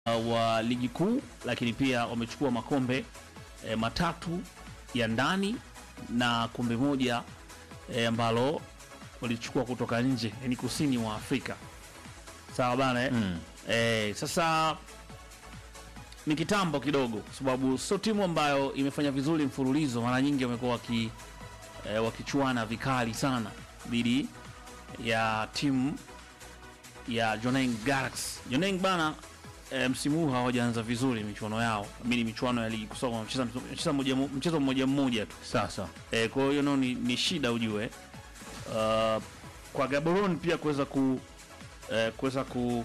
uh, wa ligi kuu, lakini pia wamechukua makombe eh, matatu ya ndani na kombe moja eh, ambalo walichukua kutoka nje, yani kusini mwa Afrika. Sawa bana eh? Mm. Eh, sasa ni kitambo kidogo, kwa sababu sio timu ambayo imefanya vizuri mfululizo. Mara nyingi wamekuwa waki, eh, wakichuana vikali sana dhidi ya timu ya Jwaneng Galaxy. Jwaneng bana eh, msimu huu hawajaanza vizuri michuano yao, mimi michuano ya ligi kusoma wamecheza wamecheza moja mo- mchezo mmoja mmoja tu Sasa eh, kwa hiyo nao ni, ni shida ujue. Uh, kwa Gaborone pia kuweza ku eh, kuweza ku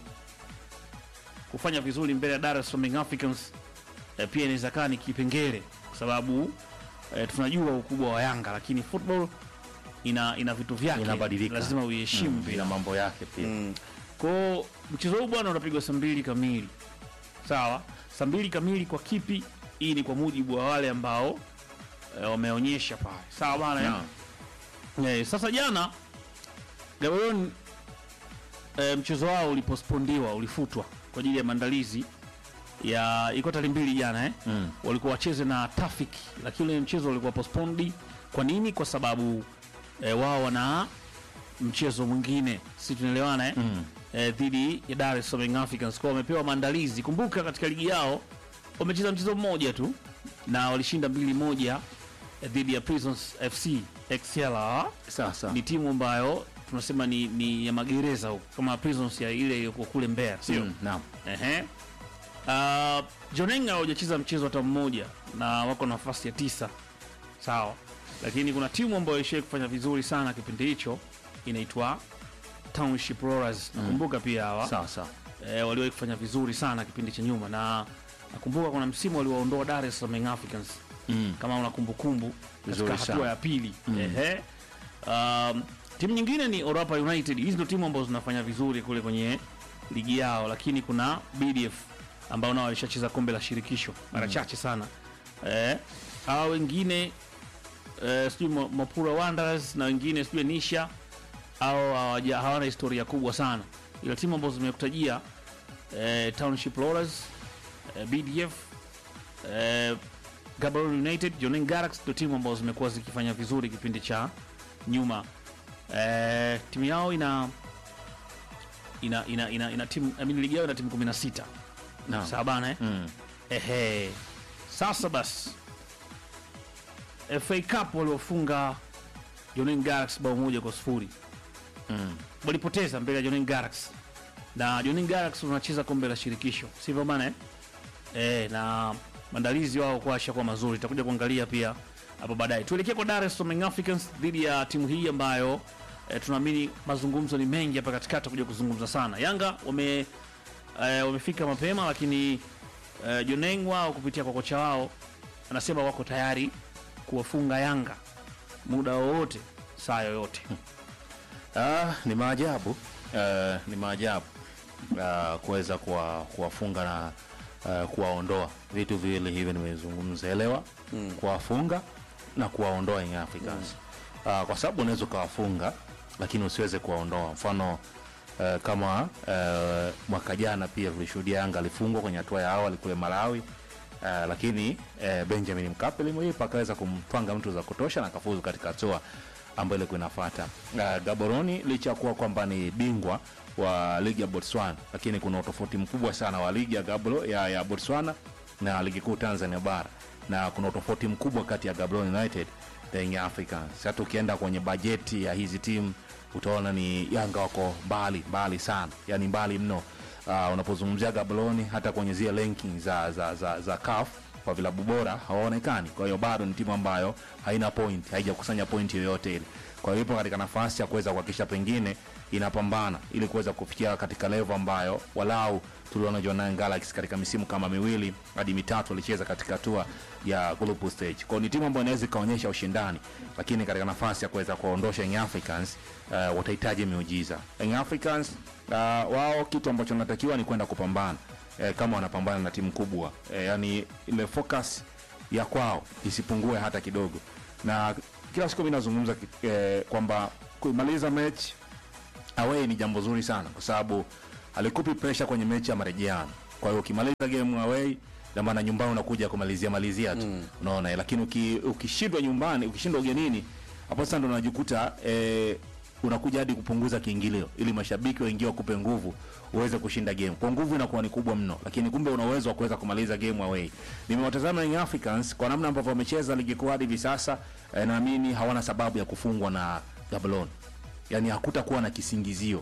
kufanya vizuri mbele ya Dar es Salaam Young Africans eh, pia inaweza kaa ni kipengele kwa sababu eh, tunajua ukubwa wa Yanga, lakini football ina ina vitu vyake, Inabadilika. lazima uiheshimu mm, pia. ina mambo yake pia Mm. Kwao mchezo huu bwana unapigwa saa mbili kamili, sawa? Saa mbili kamili kwa kipi? Hii ni kwa mujibu wa wale ambao eh, wameonyesha pale, sawa bwana eh? Naam. Eh, sasa jana Gaborone eh, mchezo wao ulipospondiwa, ulifutwa kwa ajili ya maandalizi ya ilikuwa tarehe mbili jana eh? Mm. walikuwa wacheze na Tafik, lakini ule mchezo ulikuwa postponed. Kwa nini? Kwa sababu eh, wao wana mchezo mwingine, si tunaelewana eh? Mm. eh, dhidi ya Dar es Salaam Young Africans kwa wamepewa maandalizi. Kumbuka katika ligi yao wamecheza mchezo mmoja tu na walishinda mbili moja eh, dhidi ya Prisons FC XLR. Sasa Ni timu ambayo tunasema ni, ni ya magereza huko kama Prisons ya ile iliyokuwa kule Mbeya, sio? Mm, naam. Ehe. Uh, Jonenga hawajacheza mchezo hata mmoja na wako nafasi ya tisa, sawa, lakini kuna timu ambayo ishai kufanya vizuri sana kipindi hicho inaitwa Township Rollers. Nakumbuka pia hawa Sasa e, waliwahi kufanya vizuri sana kipindi cha nyuma, na nakumbuka kuna msimu waliwaondoa Dar es Salaam Young Africans mm. kama una kumbukumbu Vizuri katika hatua sana. ya pili Ehe. Um, timu nyingine ni Orapa United. Hizi ndio timu ambazo zinafanya vizuri kule kwenye ligi yao, lakini kuna BDF ambao nao walishacheza kombe la shirikisho mara chache sana. Eh, hawa wengine eh, sijui Mo- Mapura Wanderers na wengine sijui Nisha au hawaja- hawana historia kubwa sana, ila timu ambazo zimekutajia eh, Township Rollers eh, BDF eh, Gaborone United, Jwaneng Galaxy ndio timu ambazo zimekuwa zikifanya vizuri kipindi cha nyuma. Eh, timu yao ina ina ina ina, ina timu I mean, ligi yao ina timu 16. Naam. Sawa bana eh? Mm. Ehe. Sasa basi FA Cup waliofunga Jwaneng Galaxy bao moja kwa sifuri Mm. walipoteza mbele ya Jwaneng Galaxy na Jwaneng Galaxy wanacheza kombe la shirikisho, sivyo bana eh? Eh, na maandalizi wao kwa ashakuwa mazuri, tutakuja kuangalia pia hapo baadaye. Tuelekee kwa Dar es Salaam Young Africans dhidi ya timu hii ambayo eh, tunaamini mazungumzo ni mengi hapa katikati, kuja kuzungumza sana. Yanga wame eh, wamefika mapema, lakini eh, Jwaneng wao kupitia kwa kocha wao anasema wako tayari kuwafunga Yanga muda wowote, saa yoyote. Ah, ni maajabu uh, ni maajabu uh, kuweza kuwa- kuwafunga na uh, kuwaondoa vitu viwili hivi nimezungumza, elewa mm. kuwafunga na kuwaondoa Young Africans mm. uh, kwa sababu unaweza ukawafunga lakini usiweze kuwaondoa. Mfano uh, kama uh, mwaka jana pia tulishuhudia Yanga alifungwa kwenye hatua ya awali kule Malawi. Uh, lakini uh, Benjamin Mkapa limuipa akaweza kumtwanga mtu za kutosha na akafuzu katika hatua ambayo ilikuwa inafuata. Uh, Gaboroni licha ya kuwa kwamba ni bingwa wa ligi ya Botswana, lakini kuna utofauti mkubwa sana wa ligi ya, Gabro, ya, ya Botswana na ligi kuu Tanzania bara, na kuna utofauti mkubwa kati ya Gaborone United na Young Africans. Hata ukienda kwenye bajeti ya hizi timu utaona ni Yanga wako mbali mbali sana, yani mbali mno. Uh, unapozungumzia Gaborone hata kwenye zile ranking za, za, za, za CAF kwa vilabu bora hawaonekani. Kwa hiyo bado ni timu ambayo haina point, haijakusanya point yoyote ile. Kwa hiyo ipo katika nafasi ya kuweza kuhakikisha pengine inapambana ili kuweza kufikia katika level ambayo walau tuliona Jwaneng Galaxy katika misimu kama miwili hadi mitatu alicheza katika hatua ya group stage. Kwa hiyo ni timu ambayo inaweza ikaonyesha ushindani, lakini katika nafasi ya kuweza kuondosha Young Africans uh, watahitaji miujiza. Young Africans uh, wao kitu ambacho wanatakiwa ni kwenda kupambana eh, kama wanapambana na timu kubwa eh, yani ile focus ya kwao isipungue hata kidogo, na kila siku mimi nazungumza ki- eh, kwamba kuimaliza mechi away ni jambo zuri sana, kwa sababu halikupi pressure kwenye mechi ya marejeano. Kwa kwa hiyo ukimaliza game away na maana nyumbani unakuja kumalizia malizia tu unaona eh, lakini uki, ukishindwa nyumbani ukishindwa ugenini hapo sasa ndo unajikuta eh, unakuja hadi kupunguza kiingilio ili mashabiki waingie wakupe nguvu uweze kushinda game. Kwa nguvu inakuwa ni kubwa mno, lakini kumbe una uwezo wa kuweza kumaliza game away. Nimewatazama Young Africans kwa namna ambavyo wamecheza ligi kuu hadi hivi sasa, eh, naamini hawana sababu ya kufungwa na Gaborone, yaani hakutakuwa na kisingizio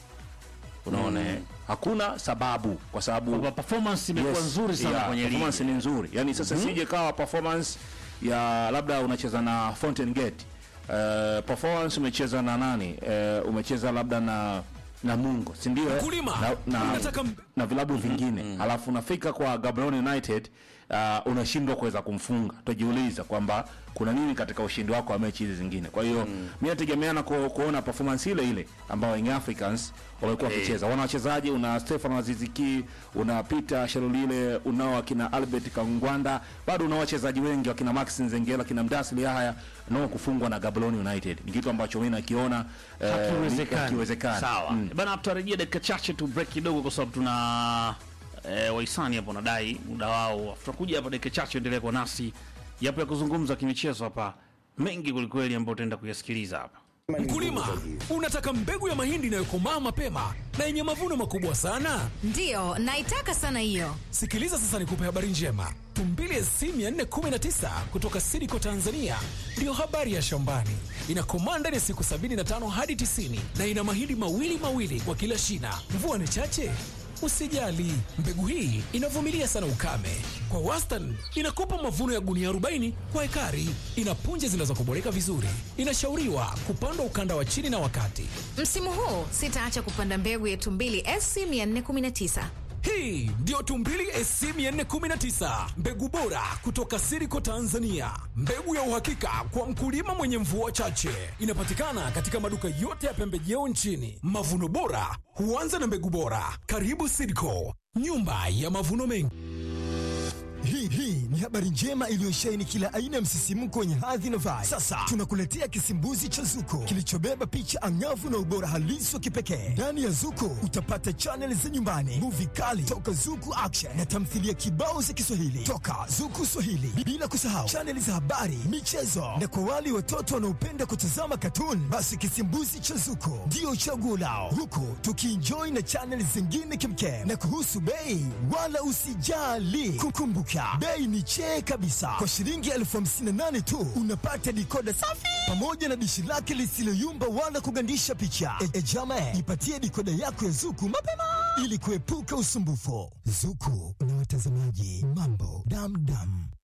unaona eh? hakuna sababu kwa sababu Kwamba performance imekuwa Yes, nzuri sana yeah, kwenye ligi. performance ni nzuri yani sasa sije kawa performance ya labda unacheza na Fountain Gate uh, performance umecheza na nani uh, umecheza labda na na Mungo si ndio eh? Mkulima, na, na, unataka m- na vilabu vingine halafu unafika kwa Gaborone United uh, unashindwa kuweza kumfunga tujiuliza kwamba kuna nini katika ushindi wako wa mechi hizi zingine kwa hiyo mm. mi nategemea na ku, kuona performance ile ile ambayo Young Africans wamekuwa wakicheza wana wachezaji una Stefan Aziziki una Peter Sherulile unao akina Albert Kangwanda bado una wachezaji wengi wakina Max Nzengela kina Mdasili haya nao kufungwa na Gaborone United ni kitu ambacho mimi nakiona eh, Hakiwezekani. hakiwezekani. Sawa. Mm. Bana tutarejea dakika chache tu break kidogo kwa sababu tuna eh, wahisani hapo nadai muda wao. Tutakuja hapa dakika chache endelee kwa nasi. Yapo ya kuzungumza kimichezo hapa mengi kwelikweli ambayo utaenda kuyasikiliza hapa. Mkulima, unataka mbegu ya mahindi inayokomaa mapema na yenye mavuno makubwa sana? Ndiyo, naitaka sana hiyo. Sikiliza sasa nikupe habari njema. Tumbili SC 419 kutoka Sidiko Tanzania ndiyo habari ya shambani. Inakomaa ndani ya siku 75 hadi 90 na ina mahindi mawili mawili kwa kila shina. Mvua ni chache? Usijali, mbegu hii inavumilia sana ukame. Kwa wastani inakupa mavuno ya gunia 40 kwa ekari. Ina punje zinazokoboleka vizuri. Inashauriwa kupandwa ukanda wa chini na wakati. Msimu huu sitaacha kupanda mbegu ya tumbili SC 419. Hii ndiyo Tumbili SC 419, mbegu bora kutoka Siriko Tanzania, mbegu ya uhakika kwa mkulima mwenye mvua chache. Inapatikana katika maduka yote ya pembejeo nchini. Mavuno bora huanza na mbegu bora. Karibu Siriko, nyumba ya mavuno mengi. Hii hii ni habari njema iliyosheheni kila aina ya msisimko wenye hadhi na vibe. Sasa tunakuletea kisimbuzi cha Zuko kilichobeba picha angavu na ubora halisi wa kipekee. Ndani ya Zuko utapata chaneli za nyumbani, muvi kali toka Zuku Action na tamthilia kibao za Kiswahili toka Zuku Swahili, bila kusahau chaneli za habari, michezo na kwa wale watoto wanaopenda kutazama katuni, basi kisimbuzi cha Zuko ndio chaguo lao, huku tukienjoy na chaneli zingine kimkem. Na kuhusu bei, wala usijali, kukumbuka bei ni chee kabisa. Kwa shilingi elfu hamsini na nane tu unapata dikoda safi pamoja na dishi lake lisiloyumba wala kugandisha picha. E, e jama, ipatie dikoda yako ya Zuku mapema ili kuepuka usumbufu. Zuku na watazamaji, mambo damdam.